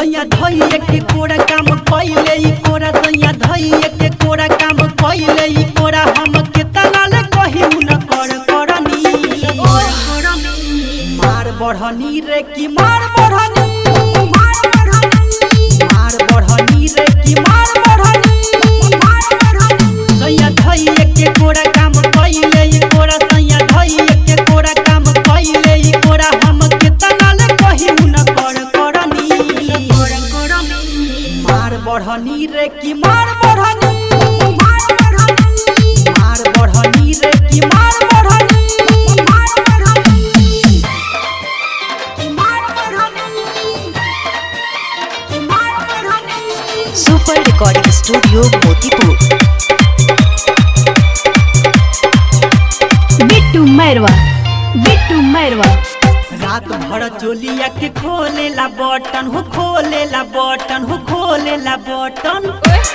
सैया धैये के कोरा काम कइले ई कोरा सैया धैये के कोरा काम कइले ई कोरा हम केतना ले कही न कर करनी मार बढ़नी रे की मार बढ़नी मार बढ़नी मार बढ़नी रे की मार बढ़नी मार बढ़नी सैया धैये के कोरा काम कइले ई कोरा सैया धैये के कोरा काम कइले ई कोरा हम केतना ले कही न कर करनी मार बढ़नी रे की मार बढ़नी मार बढ़नी मार बढ़नी रे की मार बढ़नी मार बढ़नी की मार बढ़नी की मार बढ़नी super recording studio Motipur Bittu Mairwa Bittu Mairwa रात भर चोलिया के खोलेला बटन हो खोलेला बटन हो खोलेला बटन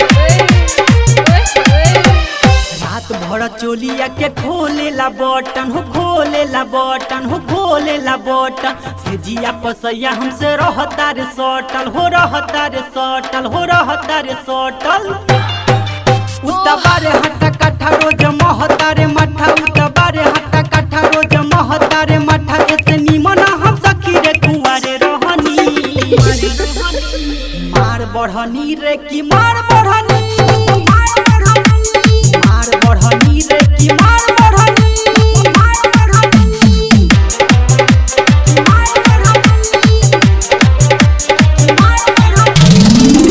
रात भर चोलिया के खोलेला बटन हो खोलेला बटन हो खोलेला बटन से जिया पसैया हमसे रहता रे सटल हो रहता रे सटल हो रहता रे सटल उतबारे हट्टा कट्ठा रोज महता रे मठा उतबारे हट्टा कट्ठा रोज महता रे मठा ऐसे निमन हम सखी रे कुंवारे रहनी मार बढ़नी रे की मार बढ़नी मार बढ़नी मार बढ़नी रे की मार बढ़नी मार बढ़नी मार बढ़नी मार बढ़नी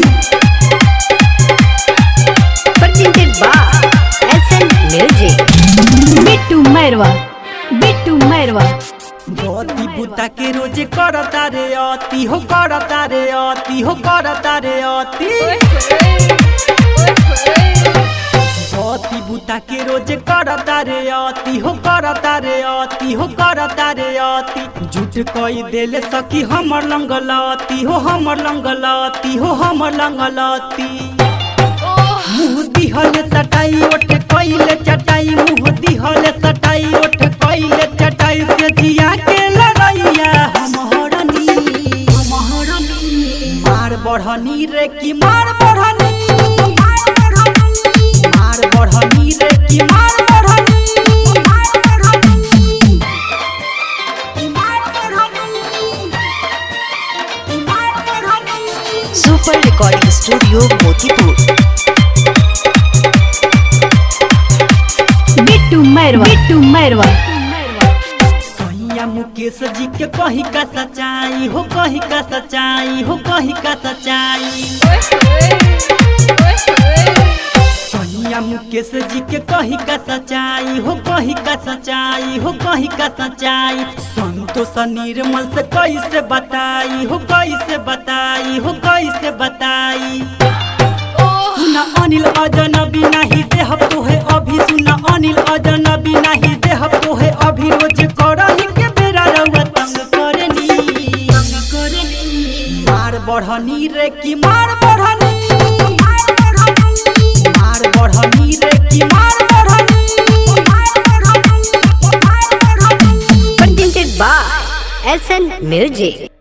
presented by SN Music Bittu Mairwa Bittu Mairwa गति बुता के रोजे करता रे अति हो करता रे अति हो करता रे अति गति बुता के रोजे करता रे अति हो करता रे अति हो करता रे अति झूठ कई देले सखी हमर लंगलती हो हमर लंगलती हो हमर लंगलती मुँह दिहले सटाई ओठ कइले चटाई मुँह दिहले सटाई ओठ कइले चटाई से जिया के लड़ैया हम हरनी हम हरनी मार बढ़नी रे की मार बढ़नी मार बढ़नी मार बढ़नी रे की मार बढ़नी मार बढ़नी की मार बढ़नी की मार बढ़नी super recording studio Motipur Bittu Mairwa Bittu Mairwa सैया मुकेश जी के कही का सच्चाई हो कही का सच्चाई हो कही का सच्चाई सैया मुकेश जी के कही का सच्चाई हो कही का सच्चाई हो कही का सच्चाई संतोष निर्मल से कैसे बताई हो कैसे बताई हो कैसे बताई सुना अनिल अजनबी नहीं देहब तोहे अभी सुना अनिल अजनबी नहीं देहब तोहे अभी रोज करही के बेरा रउआ तंग करनी तंग करनी मार बढ़नी रे की मार बढ़नी मार बढ़नी मार बढ़नी रे की मार बढ़नी मार बढ़नी मार बढ़नी presented by SN Music